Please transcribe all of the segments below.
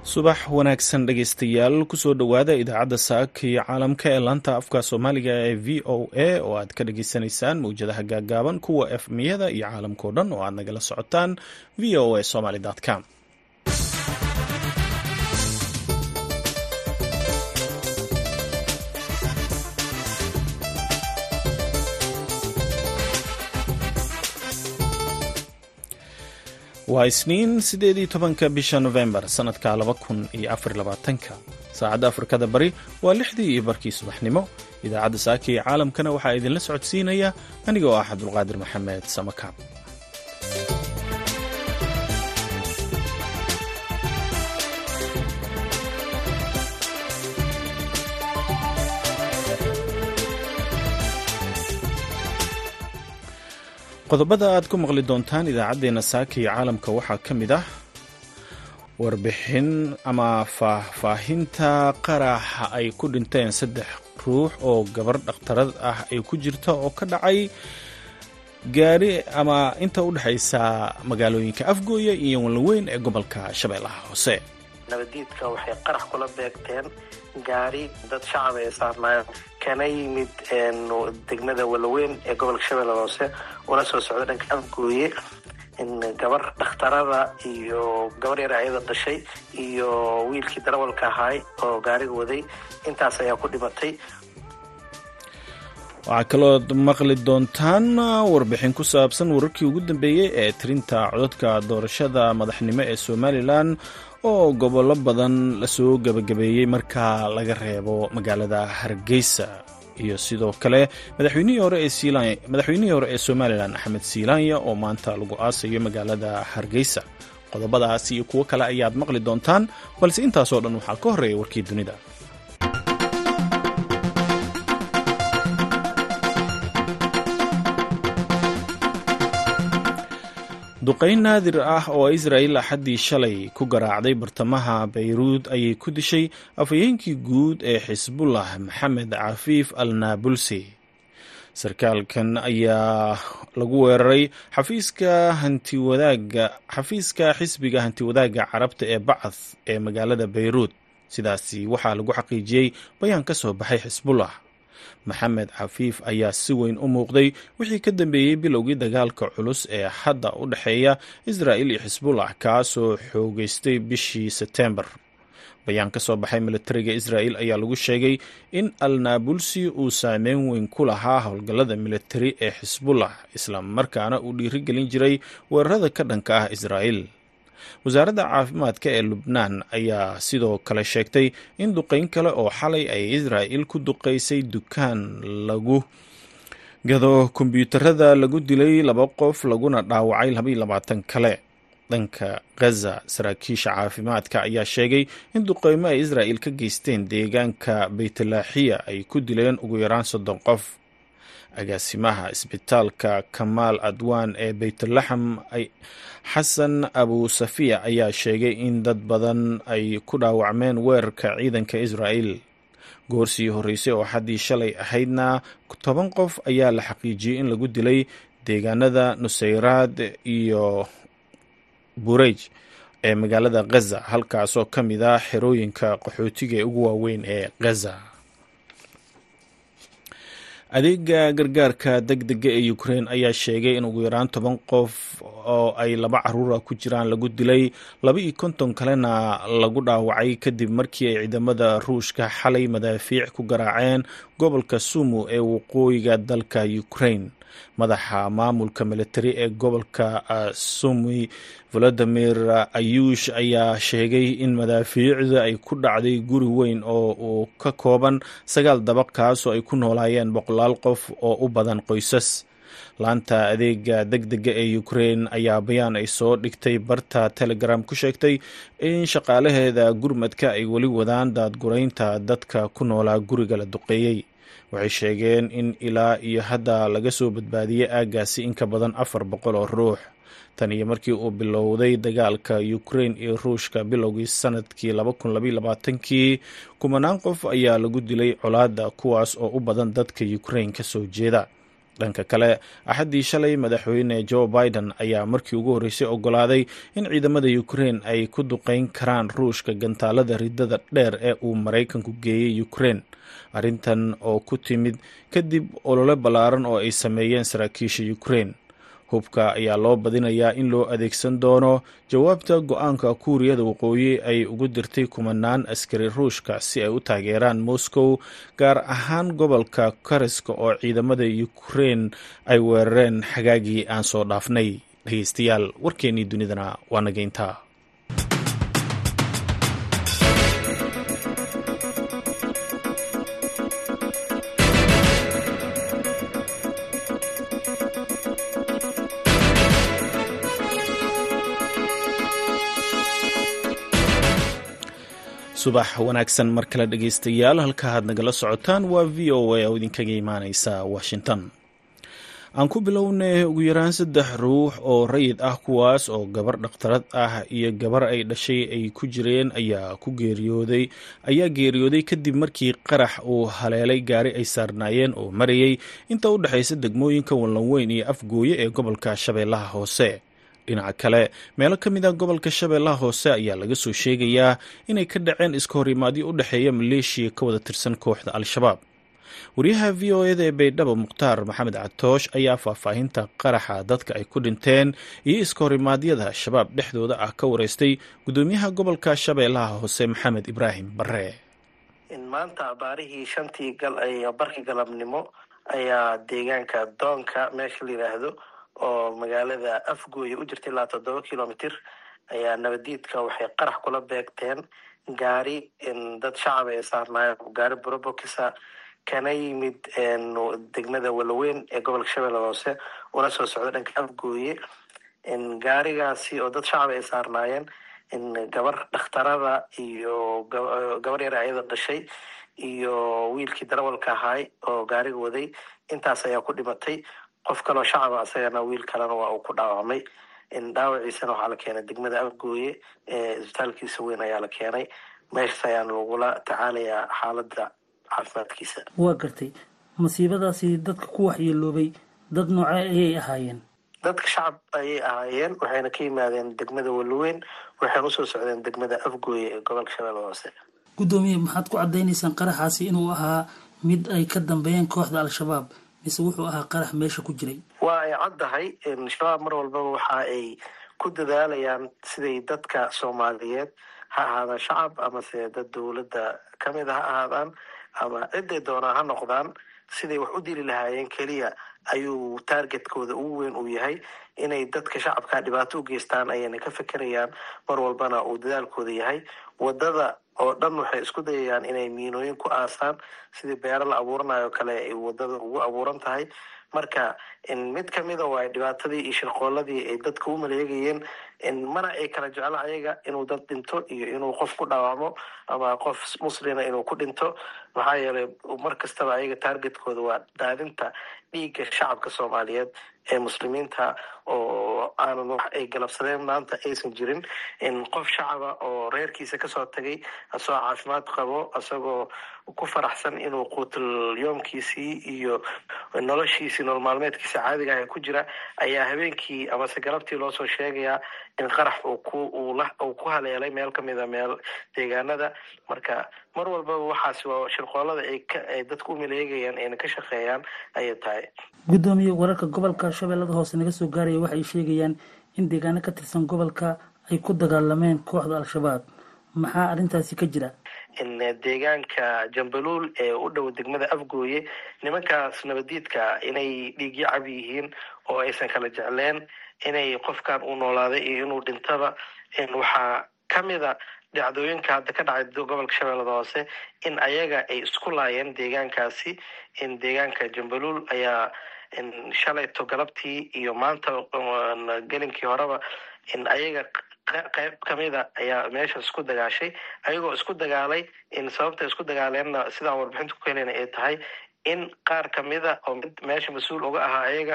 subax wanaagsan dhegaystayaal kusoo dhowaada idaacadda saaka iyo caalamka ee laanta afka soomaaliga ee v o a oo aad ka dhageysanaysaan mawjadaha gaagaaban kuwa efmiyada iyo caalamkao dhan oo aad nagala socotaan v o a somaly com waa isniin sideed iyo tobanka bisha novembar sanadka laba kun iyo afar labaatanka saacadda afrikada bari waa lixdii iyo barkii subaxnimo idaacadda saaka iyo caalamkana waxaa idinla socodsiinaya aniga oo ah cabdulqaadir maxamed samakaab qodobada aad ku maqli doontaan idaacaddeenna saaka iyo caalamka waxaa ka mid ah warbixin ama faahfaahinta qaraxa ay ku dhinteen saddex ruux oo gabar dhakhtarad ah ay ku jirta oo ka dhacay gaari ama inta u dhexaysa magaalooyinka afgooya iyo walweyn ee gobolka shabeellaha hoose nabadiidka waxay qarax kula beegteen gaari dad shacab ay saarnaayeen kana yimid degmada walaweyn ee gobolka shabeellaha hoose una soo socda dhanka afgooye gabar dhakhtarada iyo gabar yar ayada dhashay iyo wiilkii darawalka ahaay oo gaariga waday intaas ayaa ku dhimatay waxaa kalood maqli doontaan warbixin ku saabsan wararkii ugu dambeeyey ee tirinta codadka doorashada madaxnimo ee somalilan oo gobollo badan lasoo gebagabeeyey marka laga reebo magaalada hargeysa iyo sidoo kale madaxweynihii hore ee somalilan axmed siilanya oo maanta lagu aasayo magaalada hargeysa qodobadaas iyo kuwo kale ayaad maqli doontaan balse intaasoo dhan waxaa ka horreeya warkii dunida duqayn naadir ah oo israa'il axaddii shalay ku garaacday bartamaha bayruud ayay ku dishay afhayeenkii guud ee xisbullah maxamed cafiif al naabulsi sarkaalkan ayaa lagu weeraray xafiiska hantiwadaaga xafiiska xisbiga hantiwadaagga carabta ee bacath ee magaalada bayruud sidaasi waxaa lagu xaqiijiyey bayaan ka soo baxay xisbullah maxamed cafiif ayaa si weyn u muuqday wixii ka dambeeyey bilowgii dagaalka culus ee hadda u dhexeeya israa'il iyo xisbullah kaasoo xoogeystay bishii sebtembar bayaan ka soo baxay militariga israa'il ayaa lagu sheegay in al naabulsi uu saameyn weyn ku lahaa howlgallada militari ee xisbullah isla markaana uu dhiirigelin jiray weerarada ka dhanka ah israa'il wasaaradda caafimaadka ee lubnaan ayaa sidoo kale sheegtay in duqayn kale oo xalay ay israa'il ku duqaysay dukaan lagu gado kombyuutarada lagu dilay laba qof laguna dhaawacay labaiyo labaatan kale dhanka ghaza saraakiisha caafimaadka ayaa sheegay in duqeymo ay israa'il ka geysteen deegaanka baytalaaxiya ay ku dileen ugu yaraan soddon qof agaasimaha isbitaalka kamaal adwaan ee baytulaxam xasan abu safiya ayaa sheegay in dad badan ay ku dhaawacmeen weerarka ciidanka israa'il goorsii horreysay oo xaddii shalay ahaydna toban qof ayaa la xaqiijiyey in lagu dilay deegaanada nusayraad iyo burej ee magaalada ghaza halkaasoo ka mid ah xerooyinka qaxootiga ee ugu waaweyn ee ghaza adeega gargaarka deg dega ee ukrein ayaa sheegay in ugu yaraan toban qof oo ay laba caruura ku jiraan lagu dilay laba iyo konton kalena lagu dhaawacay kadib markii ay ciidamada ruushka xalay madaafiic ku garaaceen gobolka sumu ee waqooyiga dalka ukrain madaxa maamulka militari ee gobolka sumi volodimir ayuush ayaa sheegay in madaafiicda ay ku dhacday guri weyn oo uu ka kooban sagaal dabaq kaasoo ay ku noolaayeen boqolaal qof oo u badan qoysas laanta adeega deg dega ee ukrein ayaa bayaan ay soo dhigtay barta telegram ku sheegtay in shaqaalaheeda gurmadka ay weli wadaan daadguraynta dadka ku noolaa guriga la duqeeyey waxay sheegeen in ilaa iyo hadda laga soo badbaadiyey aaggaasi in ka badan afar boqol oo ruux tan iyo markii uu bilowday dagaalka ukrain iyo ruushka bilowgii sanadkii kii kumanaan qof ayaa lagu dilay colaadda kuwaas oo u badan dadka ukrain ka soo jeeda dhanka kale axaddii shalay madaxweyne joe biden ayaa markii ugu horreysay ogolaaday in ciidamada ukrein ay ku duqeyn karaan ruushka gantaalada ridada dheer ee uu maraykanku geeyey ukrein arrintan oo ku timid kadib olole ballaaran oo ay sameeyeen saraakiisha ukrein hubka ayaa loo badinayaa in loo adeegsan doono jawaabta go-aanka kuuriyada waqooyi ay ugu dirtay kumanaan askari ruushka si ay u taageeraan moscow gaar ahaan gobolka kariska oo ciidamada ukrein ay weerareen xagaagii aan soo dhaafnay dhegeystayaal warkeennii dunidana waa nageyntaa subax wanaagsan mar kale dhegeystayaal halka aad nagala socotaan waa v o a oo idinkaga imaaneysa washington aan ku bilownay ugu yaraan saddex ruux oo rayid ah kuwaas oo gabar dhakhtarad ah iyo gabar ay dhashay ay ku jireen ayaa ku geeriyooday ayaa geeriyooday kadib markii qarax uu haleelay gaari ay saarnaayeen oo marayay inta u dhexaysa degmooyinka wallanweyn iyo afgooye ee gobolka shabeellaha hoose dhinaca kale meelo ka mid a gobolka shabeellaha hoose ayaa laga soo sheegayaa inay ka dhaceen iska horimaadyo u dhexeeya maleeshiya ka wada tirsan kooxda al-shabaab wariyaha v o eda ee baydhabo mukhtaar maxamed catoosh ayaa faahfaahinta qaraxa dadka ay ku dhinteen iyo iska horimaadyada shabaab dhexdooda ah ka wareystay gudoomiyaha gobolka shabeellaha hoose maxamed ibraahim bare maanta baarihii shantii barkii galabnimo ayaa deegaanka doonka meesha la yidhaahdo oo magaalada afgooye u jirta ilaa toddoba kilomitr ayaa nabadiidka waxay qarax kula beegteen gaari dad shacaba ee saarnaayeen gaari brobokisa kana yimid degmada walaweyn ee gobolka shabeelle hoose una soo socda dhanka afgooye gaarigaasi oo dad shacaba ay saarnaayeen gabar dhakhtarada iyo gabar yar ayada dhashay iyo wiilkii darawalka ahaay oo gaariga waday intaas ayaa ku dhimatay qof kaloo shacaba asagana wiil kalena waa uu ku dhaawacmay dhaawaciisana waxaa la keenay degmada afgooye ee isbitaalkiisa weyn ayaa la keenay meeshas ayaana lagula tacaalayaa xaaladda caafimaadkiisa waa gartay masiibadaasi dadka ku waxyeeloobay dad nooce ayay ahaayeen dadka shacab ayay ahaayeen waxayna ka yimaadeen degmada walaweyn waxayna usoo socdeen degmada afgooye ee gobolka shabeelle hoose guddoomiye maxaad ku cadaynaysaan qaraxaasi inuu ahaa mid ay ka dambeeyeen kooxda al-shabaab mise wuxuu ahaa qarax meesha ku jiray waa ay caddahay shabaab mar walbaba waxa ay ku dadaalayaan siday dadka soomaaliyeed ha ahaadaan shacab amase dad dowladda kamid a ha ahaadaan ama ciday doonaa ha noqdaan siday wax u dili lahaayeen keliya ayuu taargetkooda ugu weyn uu yahay inay dadka shacabka dhibaato u geystaan ayayna ka fekerayaan mar walbana uu dadaalkooda yahay wadada oo dhan waxay isku dayayaan inay miinooyin ku aasaan sidii beero la abuuranayo kale ay wadada ugu abuuran tahay marka mid kamida waa dhibaatadii iyo shirqooladii ay dadka u maleegayeen mana ay kala jeclo ayaga inuu dad dhinto iyo inuu qof ku dhaawacmo ama qof muslina inuu ku dhinto maxaa yeelay mar kastaba ayaga taargetkooda waa daadinta dhiigga shacabka soomaaliyeed ee muslimiinta oo aanan wax ay galabsadeen maanta aysan jirin qof shacaba oo reerkiisa kasoo tagay asagoo caafimaad qabo asagoo ku faraxsan inuu quutul yoomkiisii iyo noloshiisii nolol maalmeedkiisa caadiga ah ku jira ayaa habeenkii amase galabtii loosoo sheegayaa in qarax uu ku haleelay meel kamida meel deegaanada marka mar walbaba waxaas waa shirqoolada ay dadku u maleegayaan ayna ka shaqeeyaan ayay tahay guddoomiye wararka gobolka shabeellada hoose naga soo gaaraya waxay sheegayaan in deegaano ka tirsan gobolka ay ku dagaalameen kooxda al-shabaab maxaa arrintaasi ka jira deegaanka jambaluul ee u dhow degmada afgooye nimankaas nabadiidka inay dhiigyo cab yihiin oo aysan kala jecleen inay qofkan uu noolaaday iyo inuu dhintaba waxaa kamida dhacdooyinka hadda ka dhacay gobolka shabeellada hoose in ayaga ay isku laayeen deegaankaasi in deegaanka jambaluul ayaa shalayto galabtii iyo maanta gelinkii horeba in ayaga qayb kamida ayaa meesha isku dagaashay ayagoo isku dagaalay in sababta isku dagaaleenna sidaan warbixinta ku heleyna ay tahay in qaar kamida oo mid meesha mas-uul uga ahaa ayaga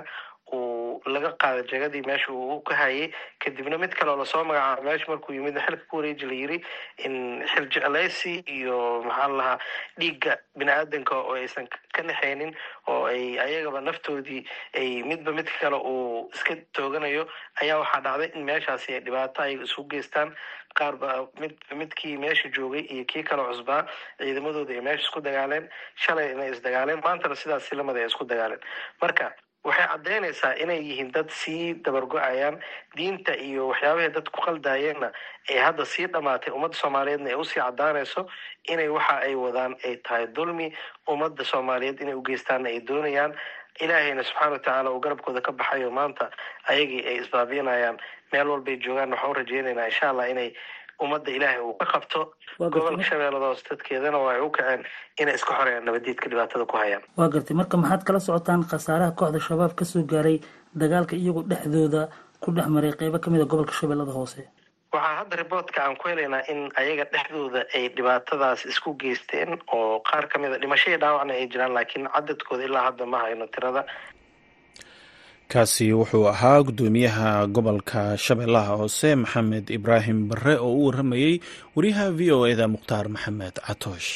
uu laga qaada jegadii meesha uu ka hayay kadibna mid kaleoo lasoo magacaabo meesha markuu yimid xilka ku wareeji la yiri in xil jecleysi iyo maxaa la lahaa dhiigga bini aadanka oo aysan ka naxaynin oo ay ayagaba naftoodii ay midba midka kale uu iska tooganayo ayaa waxaa dhacday in meeshaasi ay dhibaato ay isu geystaan qaar ba mid midkii meesha joogay iyo kii kale cusbaa ciidamadooda ay meesha isku dagaaleen shalay inay isdagaaleen maantana sidaas silamada ay isku dagaaleen marka waxay caddeynaysaa inay yihiin dad sii dabargo-ayaan diinta iyo waxyaabahay dad ku qaldayeenna ay hadda sii dhamaatay ummadda soomaaliyeedna ay usii caddaanayso inay waxa ay wadaan ay tahay dulmi ummadda soomaaliyeed inay u geystaanna ay doonayaan ilaahayna subxaana watacaala uu garabkooda ka baxayo maanta ayagii ay isbaabiinayaan meel walbay joogaan waxaan u rajeynaynaa insha allah inay ummadda ilaahay uu ka qabto gobolka shabeellada hoose dadkeedana waa ay u kaceen inay iska xoreeyaan nabadiidka dhibaatada ku hayaan waa gartay marka maxaad kala socotaan khasaaraha kooxda shabaab kasoo gaaray dagaalka iyagoo dhexdooda ku dhex maray qeybo kamid a gobolka shabeellada hoose waxaa hadda riboortka aan ku helaynaa in ayaga dhexdooda ay dhibaatadaas isku geysteen oo qaar kamid a dhimashadii dhaawacna ay jiraan laakiin cadadkooda ilaa hadda ma hayno tirada kaasi wuxuu ahaa guddoomiyaha gobolka shabeellaha hoose maxamed ibraahim barre oo u warramayey wariyaha v o eda mukhtaar maxamed catoosh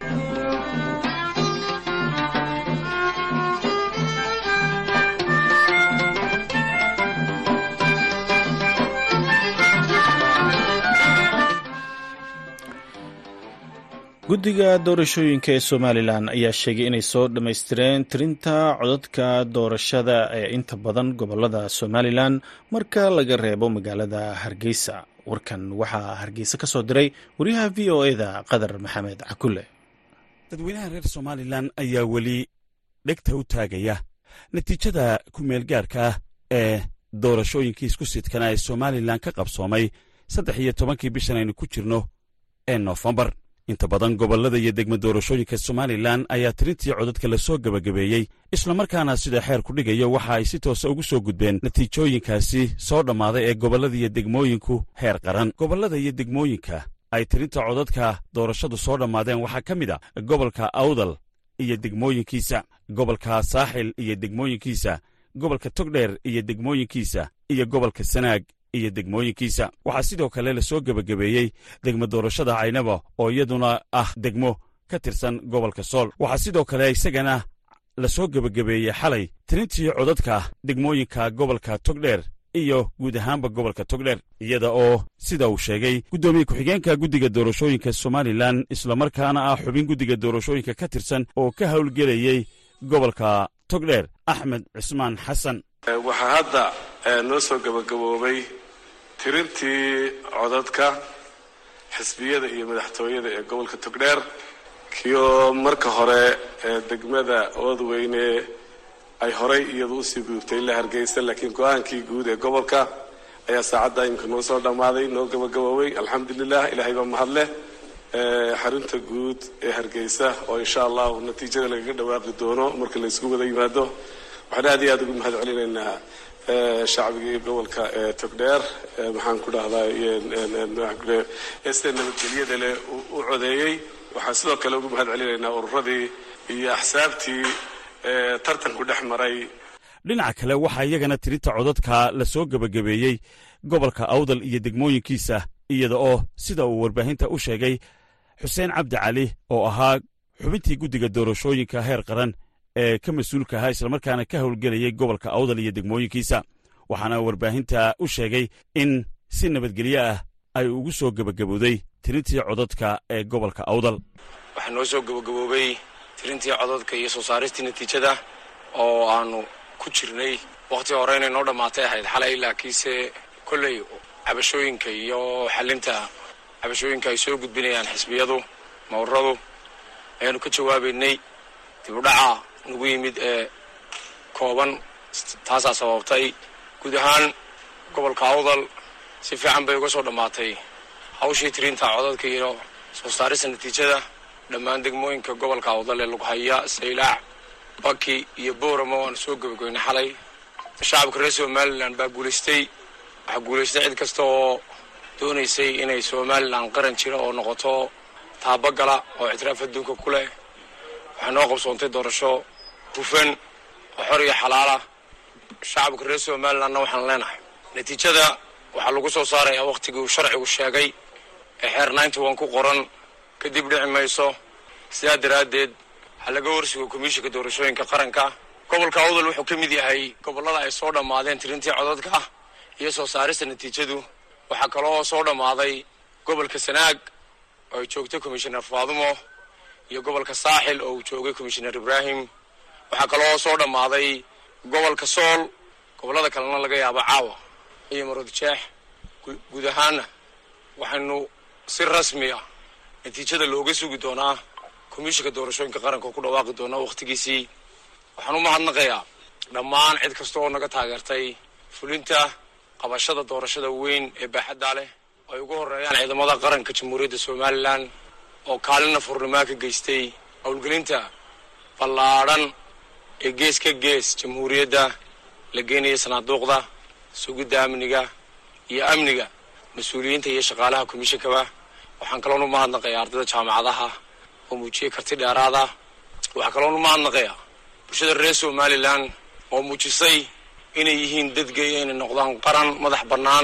guddiga doorashooyinka ee somalilan ayaa sheegay inay soo dhammaystireen tirinta codadka doorashada ee inta badan gobolada somalilan marka laga reebo magaalada hargeysa warkan waxaa hargeysa ka soo diray wariyaha v o eda qadar maxamed cakule dadweynaha reer somalilan ayaa weli dhegta u taagaya natiijada ku-meelgaarka ah ee doorashooyinkii isku sidkana ee somalilan ka qabsoomay saddex iyo tobankii bishan aynu ku jirno ee noofembar inta badan gobollada iyo degma doorashooyinka somalilan ayaa tirintii codadka la soo gebagabeeyey islamarkaana sida xeer ku dhigayo waxa ay si toosa ugu soo gudbeen natiijooyinkaasi soo dhammaaday ee gobollada iyo degmooyinku heer qaran gobollada iyo degmooyinka ay tirinta codadka doorashadu soo dhammaadeen waxaa ka mid a gobolka awdal iyo degmooyinkiisa gobolka saaxil iyo degmooyinkiisa gobolka togdheer iyo degmooyinkiisa iyo gobolka sanaag iyo degmooyinkiisa waxaa sidoo kale la soo gebagabeeyey degmo doorashada caynaba oo iyaduna ah degmo ka tirsan gobolka sool waxaa sidoo kale isagana la soo gebagabeeyey xalay tirintii codadka degmooyinka gobolka togdheer iyo guud ahaanba gobolka togdheer iyada oo sida uu sheegay guddoomiye ku-xigeenka guddiga doorashooyinka somalilan islamarkaana ah xubin guddiga doorashooyinka ka tirsan oo ka howlgelayey gobolka togdheer axmed cismaan xasan waxaa hadda noo soo gebagaboobay tirintii codadka xisbiyada iyo madaxtooyada ee gobolka togdheer kioo marka hore degmada oodweyne ay horay iyadu usii gudubtay ilaa hargeysa laakiin go-aankii guud ee gobolka ayaa saacadda imika noo soo dhammaaday noo gebagaboobay alxamdulilah ilahay baa mahadleh xarunta guud ee hargeysa oo insha allahu natiijada lagaga dhawaaqi doono marka la isugu wada yimaado waxaan aad iyo aad ugu mahad celinaynaa shacbigii gobolka togdheer maxaan ku dhahdaa sida nabadgelyada leh u codeeyey waxaan sidoo kale ugu mahad celinaynaa ururadii iyo axsaabtii tartanku dhex maray dhinaca kale waxaa iyagana tirinta codadka la soo gebagabeeyey gobolka awdal iyo degmooyinkiisa iyada oo sida uu warbaahinta u sheegay xuseen cabdi cali oo ahaa xubintii guddiga doorashooyinka heer qaran ee ka mas-uulka ahaa islamarkaana ka howlgelayay gobolka awdal iyo degmooyinkiisa waxaana warbaahinta u sheegay in si nabadgelyo ah ay ugu soo gebagabowday tirintii codadka ee gobolka awdal waxaa noo soo gebagaboobay tirintii codadka iyo soo saaristii natiijada oo aanu ku jirnay wakhtii hore inay noo dhammaatay ahayd xalay laakiinse kolley cabashooyinka iyo xalinta cabashooyinka ay soo gudbinayaan xisbiyadu mawradu ayaanu ka jawaabaynay dibudhaca nagu yimid ee kooban taasaa sababtay guud ahaan gobolka awdal si fiican bay uga soo dhammaatay hawshii tirinta codadka iyo soo saarista natiijada dhammaan degmooyinka gobolka awdal ee lughaya saylaac baki iyo booramo waanu soo gebagaynay xalay shacabka reer somalilan baa guulaystay waxaa guulaystay cid kasta oo doonaysay inay somalilan qaran jira oo noqoto taabagala oo ictiraaf adduunka ku leh waxaa noo qabsoontay doorasho hufan oo xor iyo xalaala shacabka reer somalilandna waxaan leenahay natiijada waxaa lagu soo saarayaa wakhtigii uu sharcigu sheegay ee xeer ninety one ku qoran kadib dhici mayso sidaa daraaddeed ha laga horsugo komishinka doorashooyinka qaranka gobolka awdal wuxuu ka mid yahay gobollada ay soo dhammaadeen tirintii codadka iyo soo saarista natiijadu waxaa kaloo soo dhammaaday gobolka sanaag oo ay joogtay komishinar faadumo iyo gobolka saaxil oo uu joogay komishinar ibraahim waxaa kaloo soo dhammaaday gobolka sool gobollada kalena laga yaabo caawa iyo maroodjeex guud ahaana waxaynu si rasmi ah natiijada looga sugi doonaa komishinka doorashooyinka qaranka oo ku dhawaaqi doonaa wakhtigiisii waxaan u mahadnaqayaa dhammaan cid kasta oo naga taageertay fulinta qabashada doorashada weyn ee baaxadda leh oo ay ugu horreeyaan ciidamada qaranka jamhuuriyadda somalilan oo kaalina furnimaa ka geystay howlgelinta ballaadhan ee gees ka gees jamhuuriyadda la geenaya sanaaduuqda sugidda amniga iyo amniga mas-uuliyiinta iyo shaqaalaha komishinkaba waxaan kaloon u mahadnaqayaa ardayda jaamacadaha oo muujiyey karti dheeraada waxaa kaloon u mahadnaqayaa bulshada reer somalilan oo muujisay inay yihiin dadgeeya inay noqdaan qaran madax bannaan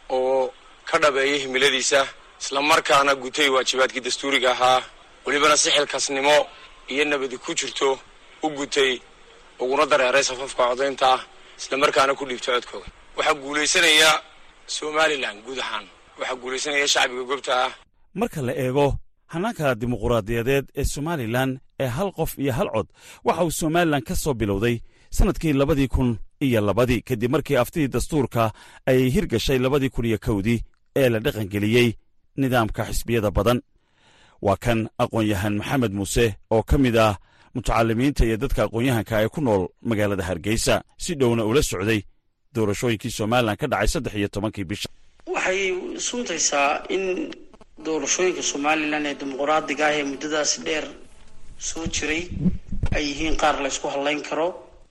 oo ka dhabeeya himiladiisa islamarkaana gutay waajibaadkii dastuuriga ahaa welibana si xilkasnimo iyo nabadi ku jirto u gutay uguna dareeray safafka codaynta islamarkaana ku dhiibtay codkooda waxaa guulaysanaya somalilan guud ahaan waxaa guulaysanaya shacbiga gobta ah marka la eego hannaanka dimuquraadiyadeed ee somalilan ee hal qof iyo hal cod waxa uu somalilan ka soo bilowday sannadkii labadii kun iyo labadii kadib markii aftidii dastuurka ay hirgashay labadii kun iyo kowdii ee la dhaqangeliyey nidaamka xisbiyada badan waa kan aqoon-yahan maxamed muuse oo ka mid ah mutacalimiinta iyo dadka aqoon-yahanka ee ku nool magaalada hargeysa si dhowna ula socday doorashooyinkii somalilan ka dhacay saddex iyo tobankii bisha waxay suntaysaa in doorashooyinka somalilan ee dimuquraadiga ah ee muddadaasi dheer soo jiray ay yihiin qaar la ysku hadlayn karo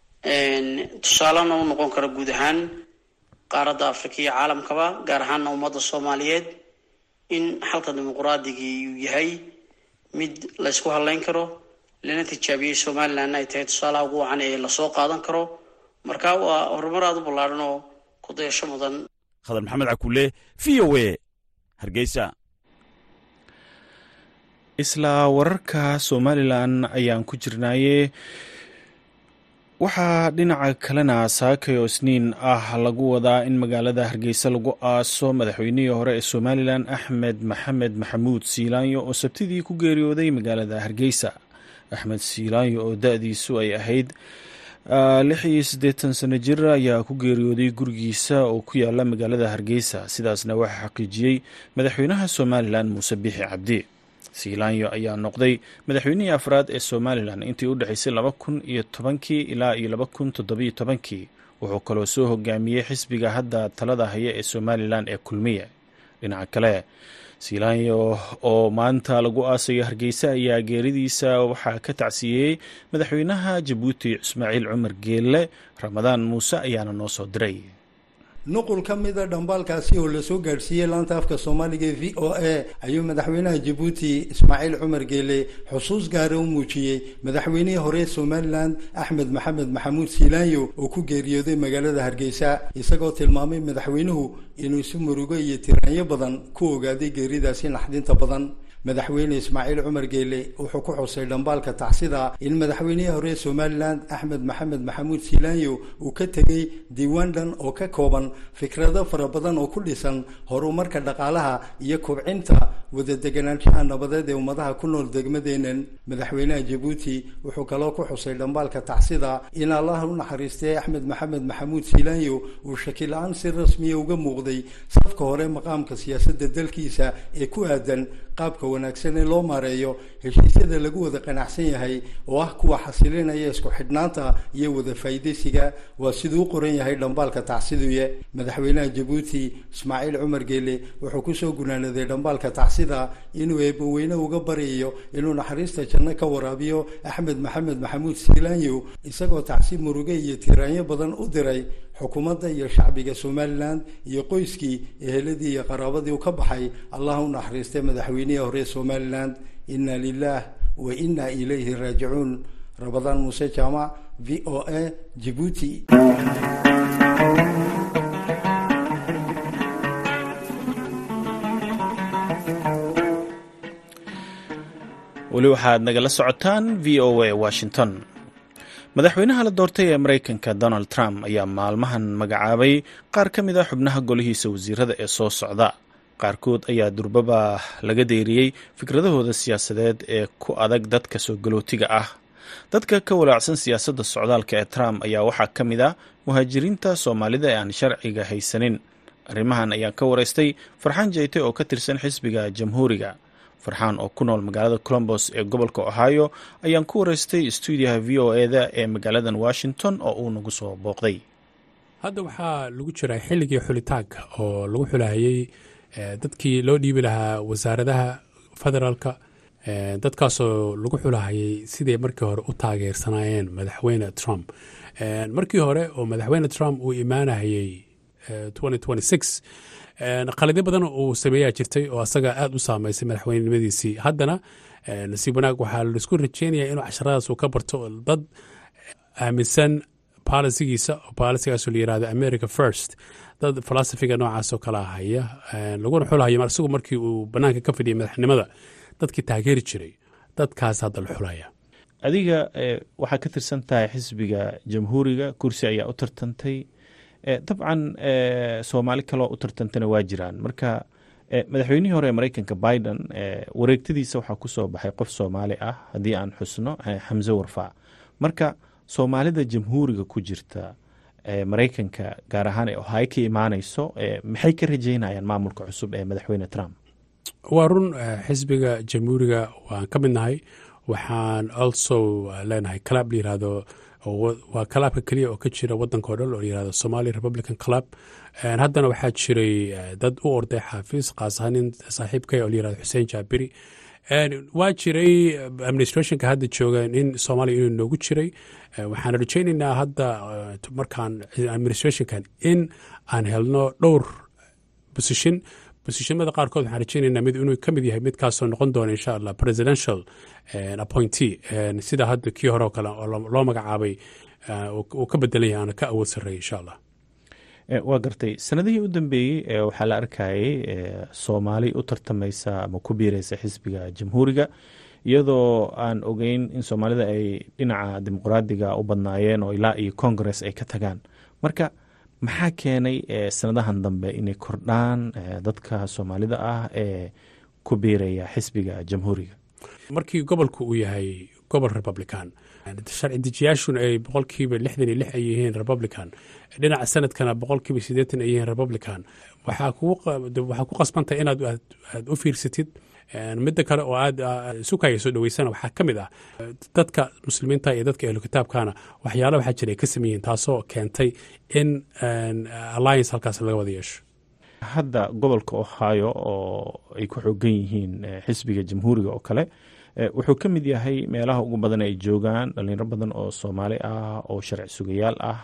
tusaalena u noqon kara guud ahaan qaaradda afrika iyo caalamkaba gaar ahaana ummadda soomaaliyeed in xalka dimuquraadigii uu yahay mid la ysku hadlayn karo lana tijaabiyey somalilandna ay tahay tusaalaha ugu wacan ee lasoo qaadan karo marka waa horumar aada u ballaadhan oo ku dayasho mudan khadar maxamed cakuule v o a hargeysa isla wararka somalilan ayaan ku jirnaaye waxaa dhinaca kalena saakay oo isniin ah lagu wadaa in magaalada hargeysa lagu aaso madaxweynihii hore ee somalilan axmed maxamed maxamuud siilaanyo oo sabtidii ku geeriyooday magaalada hargeysa axmed siilaanyo oo da-diisu ay ahayd lix iyo siddeetan sano jir ayaa ku geeriyooday gurigiisa oo ku yaala magaalada hargeysa sidaasna waxaa xaqiijiyey madaxweynaha somalilan muuse biixi cabdi siilaanyo ayaa noqday madaxweynihii afraad ee somalilan intii u dhexaysay laba kun iyo tobankii ilaa iyo laba kun toddobiyo tobankii wuxuu kaloo soo hogaamiyey xisbiga hadda talada haya ee somalilan ee kulmiye dhinaca kale siilaanyo oo maanta lagu aasayo hargeysa ayaa geeridiisa waxaa ka tacsiiyey madaxweynaha jabuuti ismaaciil cumar geelle ramadaan muuse ayaana noo soo diray nuqul ka mida dhambaalkaasi oo lasoo gaadhsiiyey laanta afka soomaaliga e v o a ayuu madaxweynaha jabuuti ismaaciil cumar geele xusuus gaara u muujiyey madaxweynihii hore somalilan axmed maxamed maxamuud siilaanyo oo ku geeriyooday magaalada hargeysa isagoo tilmaamay madaxweynuhu inuu si murugo iyo tiraanyo badan ku ogaaday geeridaasi naxdinta badan madaxweyne ismaaciil cumar geele wuxuu ku xusay dhambaalka tacsida in madaxweynihii hore somalilan axmed maxamed maxamuud siilaanyo uu ka tegey diiwaan dhan oo ka kooban fikrado fara badan oo ku dhisan horumarka dhaqaalaha iyo kubcinta wadadeganaanshaha nabadeed ee ummadaha ku nool degmadeenan madaxweynaha jabuuti wuxuu kaloo ku xusay dhambaalka tacsida in allah u naxariistay axmed maxamed maxamuud siilaanyo uu shakila-aan si rasmiya uga muuqday safka hore maqaamka siyaasadda dalkiisa ee ku aadan qaabka wanaagsan ee loo maareeyo heshiisyada lagu wada qanacsan yahay oo ah kuwa xasilinaya isku xidhnaanta iyo wada faa'iidaysiga waa siduu u qoran yahay dhambaalka tacsiduye madaxweynaha jabuuti ismaaciil cumar geele wuxuu kusoo gunaanaday dhambaalka tacsida inuu eebbaweyne uga baryayo inuu naxariista janno ka waraabiyo axmed maxamed maxamuud siilaanyo isagoo tacsi muruge iyo tiraanyo badan u diray xukuumadda iyo shacbiga somalilan iyo qoyskii eheladii iyo qaraabadii u ka baxay allah u naxariistay madaxweynihii hore somalilan inna lilah wa inna ilayhi raajicuun rabadaan muuse jaamac v o a jibuuti weli waxaad nagala socotaan v o a washington madaxweynaha la doortay ee maraykanka donald trump ayaa maalmahan magacaabay qaar ka mid a xubnaha golihiisa wasiirada ee soo socda qaarkood ayaa durbaba laga deeriyey fikradahooda siyaasadeed ee ku adag dadka soo galootiga ah dadka ka walaacsan siyaasadda socdaalka ee trump ayaa waxaa ka mid ah muhaajiriinta soomaalida ee aan sharciga haysanin arrimahan ayaan ka waraystay farxaan jeyte oo ka tirsan xisbiga jamhuuriga farxaan oo ku nool magaalada colombos ee gobolka ohio ayaan ku waraystay stuudiyaha v o eda ee magaaladan washington oo uu nagu soo booqday hadda waxaa lagu jiraa xilligii xulitaanka oo lagu xulahayey dadkii loo dhiibi lahaa wasaaradaha federaalka dadkaasoo lagu xulahayay siday markii hore u taageersanaayeen madaxweyne trump markii hore oo madaxweyne trump uu imaanahayey qaladyo badan uu sameeyaa jirtay oo asaga aad u saameysay madaxweynenimadiisii haddana nasiib wanaag waxaa laisku rajeynaya inuu casharadaas uu ka barto dad aaminsan balisigiisa oo balisigaasoo la yirahdo america first dad falasifiga noocaasoo kala haya laguna xulhayo isagu markii uu banaanka ka fadhiyay madaxnimada dadkii taageeri jiray dadkaas hadda la xulaya adiga waxaa ka tirsan tahay xisbiga jamhuuriga kursi ayaa u tartantay dabcan soomaali kaloo u tartantana waa jiraan marka madaxweynihii hore ee mareykanka biden wareegtadiisa waxaa kusoo baxay qof soomaali ah haddii aan xusno xamse warfaa marka soomaalida jamhuuriga ku jirta mareykanka gaar ahaan ee ohay ka imaaneyso maxay ka rajeynayaan maamulka cusub ee madaxweyne trump waa run xisbiga jamhuuriga waan ka mid nahay waxaan also leenahay club la yirahdo waa kalaabka keliya oo ka jira wadanka o dhan oo layirahdo somali republican club haddana waxaa jiray dad u orday xaafiis kaas ahaan nin saaxiibkay oo layirahdo xuseen jaabiri waa jiray administrationka hadda jooga nin soomaaliya inuu noogu jiray waxaan rajaynaynaa hadda markaan administrationkan in aan helno dhowr position bosishimada qaarkood waxaan rajaynaynaa mid inuu ka mid yahay midkaasoo noqon doona insha allah presidential appointee sida hadda kii hore oo kale oo loo magacaabay uu ka bedelan yahay aana ka awood sarreeya insha allah waa gartay sanadihii u dambeeyey waxaa la arkayay soomaali u tartamaysa ama ku biireysa xisbiga jamhuuriga iyadoo aan ogeyn in soomaalida ay dhinaca dimuqraadiga u badnaayeen oo ilaa iyo congress ay ka tagaan marka maxaa keenay sanadahan dambe inay kordhaan dadka soomaalida ah ee ku biiraya xisbiga jamhuuriga markii gobolku uu yahay gobol republican sharci dejiyaashuna ay boqolkiiba lixdan iyo lix ay yihiin republican dhinaca sanadkana boqolkiiba siddeetan ay yihiin republican waxaa ku qasbantahay inaad aad u fiirsatid midda kale oo aad sukaya soo dhaweysana waxaa ka mid ah dadka muslimiinta iyo dadka ehlu kitaabkana waxyaala waxaa jira ay ka sameeyihiin taasoo keentay in alliance halkaas laga wada yeesho hadda gobolka ohio oo ay ku xoogan yihiin xisbiga jamhuuriga oo kale wuxuu ka mid yahay meelaha ugu badan ay joogaan dhalinyaro badan oo soomaali ah oo sharci sugayaal ah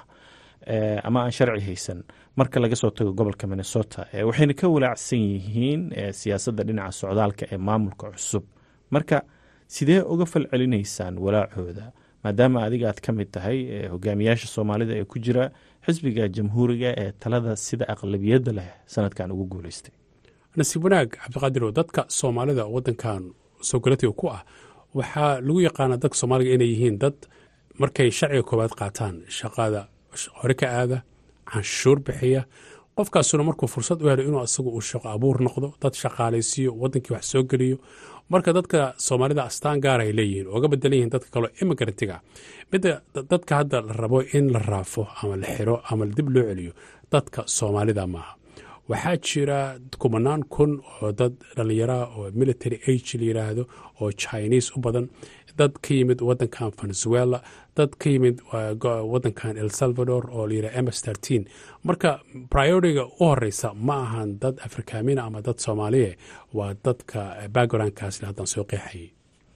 ama aan sharci haysan marka laga soo tago gobolka minnesota waxayna ka walaacsan yihiin siyaasadda dhinaca socdaalka ee maamulka cusub marka sidee uga falcelinaysaan walaacooda maadaama adiga aad ka mid tahay hogaamiyaasha soomaalida ee ku jira xisbiga jamhuuriga ee talada sida aqlabiyadda leh sanadkan ugu guuleystay nasiib wanaag cabdiqaadirow dadka soomaalida wadankan sogolatiga ku ah waxaa lagu yaqaanaa dadka soomaaliga inay yihiin dad markay sharciga koowaad qaataan shaqada hore ka aada canshuur bixiya qofkaasuna markuu fursad u helo inuu asagu uu shaqo abuur noqdo dad shaqaalaysiiyo wadankii wax soo geliyo marka dadka soomaalida astaan gaar ay leeyihiin ooga bedelan yihiin dadka kaleo imigrantiga midda dadka hadda la rabo in la raafo ama la xiro ama dib loo celiyo dadka soomaalida maaha waxaa jira kumanaan kun oo dad dhallinyaraha oo military age la yiraahdo oo chinese u badan dad ka yimid wadankan venezuela dad ka yimid wadankan el salvador oo layidhaha ms trteen marka prioritiga u horeysa ma ahan dad afrikaamina ama dad soomaaliye waa dadka backgroundkaasle haddaan soo qeexayay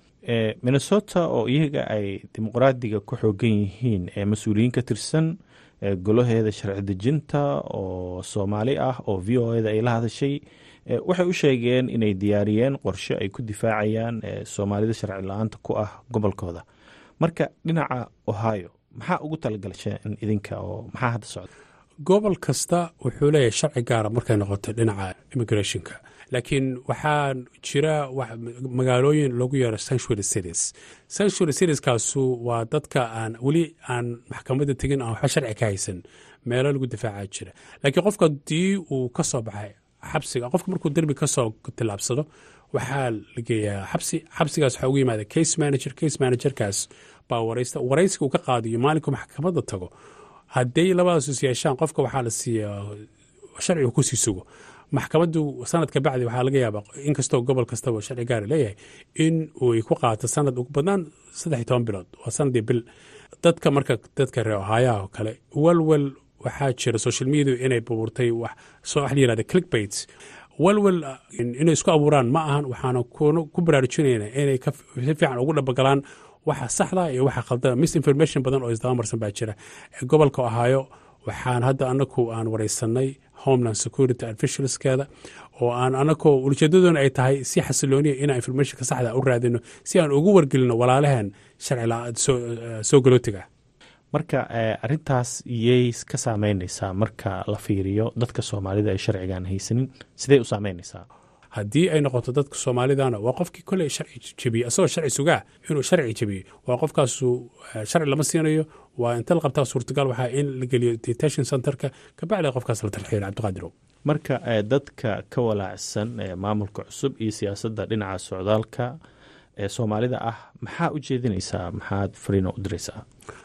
minnesota oo iyaga ay dimuqraadiga ku xoogan yihiin ee mas-uuliyiin ka tirsan golaheeda sharci dejinta oo soomaali ah oo v o eda ay la hadashay waxay u sheegeen inay diyaariyeen qorshe ay ku difaacayaan soomaalida sharci la-aanta ku ah gobolkooda marka dhinaca ohio maxaa ugu talagalsheen idinka oo maxaa hadda socda gobol kasta wuxuu leeyahay sharci gaara markay noqoto dhinaca immigrationka laakiin waxaa jira magaalooyin lagu yeero sanctuary cities sanctuary citieskaasu waa dadka aan weli aan maxkamadda tegin aan waxba sharci ka haysan meelo lagu difaaca jira laakiin qofka haddii uu ka soo baxay xabsiga qofka markuu derbi ka soo tillaabsado waxaa la geeyaa xabsi xabsigaas waxaa ugu yimaada case manager case managerkaas baa waraysta waraysiga uu ka qaadiyo maalinku maxkamadda tago hadday labadaas is yeeshaan qofka waxaa la siiyaa sharcigu kusii sugo maxkamaddu sanadka bacdi waxaa laga yaabaa inkastoo gobol kastaba sharci gaari leeyahay in uu ku qaato sanad ugu badnaan saddex iyo toban bilood waa sanadii bil dadka marka dadka reer ohaayaha oo kale walwal waxaa jira social media inay bubuurtay wax la yirahda clickbait walwal inay isku abuuraan ma ahan waxaana ku baraarujinayna inay si fiican ugu dhabagalaan waxa saxda iyo waxa khaldana misinformation badan oo isdabamarsan baa jira gobolka ohaayo waxaan hadda anaku aan wareysanay homeland security officialskeeda oo aan anakoo ujeedadoona ay tahay si xasilooniya inaan informationka saxda u raadino si aan ugu wargelino walaalaheen sharci soo galootiga marka arintaas iyay ka saameyneysaa marka la fiiriyo dadka soomaalida ay sharcigan haysanin sidey u saameyneysaa haddii ay noqoto dadka soomaalidana waa qofkii koley sharci jebiye asagoo sharci sugaa inuu sharci jebiye waa qofkaasu sharci lama siinayo waa inta la qabtaa suurtagal waxaa in la geliyo detention centerka kabacdi qofkaas la tarxiilo cabdiqaadirow marka dadka ka walaacsan maamulka cusub iyo siyaasadda dhinaca socdaalka ee soomaalida ah maxaa u jeedinaysaa maxaad fariino u diraysaa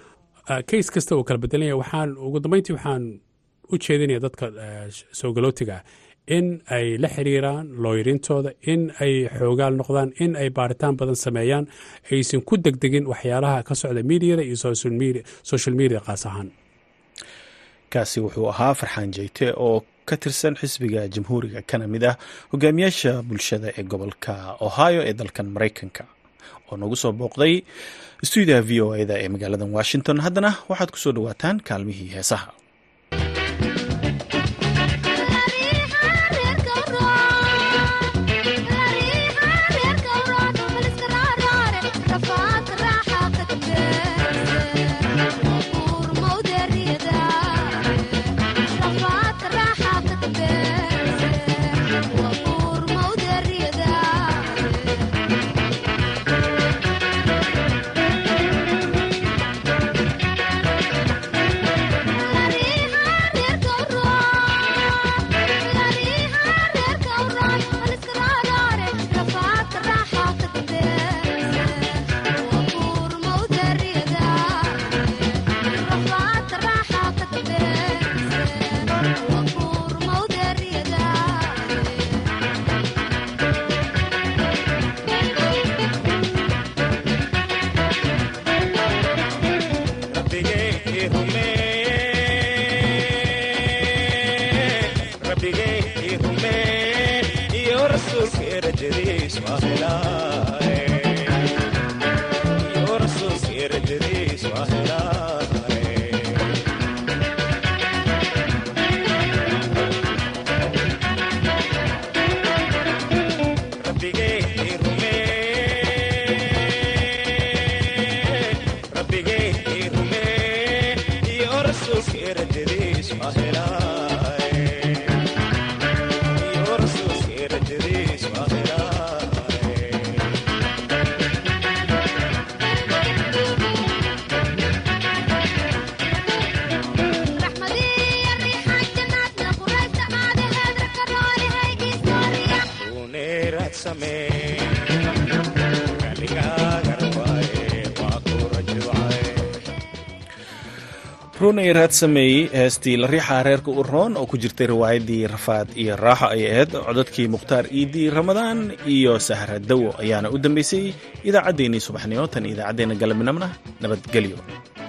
case kasta uu kala bedelanya waxaan ugu dambeyntii waxaan u jeedinaya dadka soo galootiga ah in ay la xiriiraan looyarintooda in ay xoogaal noqdaan in ay baaritaan badan sameeyaan aysan ku degdegin waxyaalaha ka socda miidiyada iyo social media qaas ahaan kaasi wuxuu ahaa farxaan jeyte oo ka tirsan xisbiga jamhuuriga kana mid ah hogaamiyaasha bulshada ee gobolka ohio ee dalkan maraykanka oo nagu soo booqday stuudiyaha v o eda ee magaalada washington haddana waxaad ku soo dhawaataan kaalmihii heesaha runay raad sameeyey heestii la riixa reerka u roon oo ku jirtay riwaayadii rafaad iyo raaxo ay ahayd codadkii mukhtaar iidii ramadaan iyo sahra dawo ayaana u dambeysay idaacaddeenii subaxnimo tan idaacaddeenna galabnimona nabadgelyo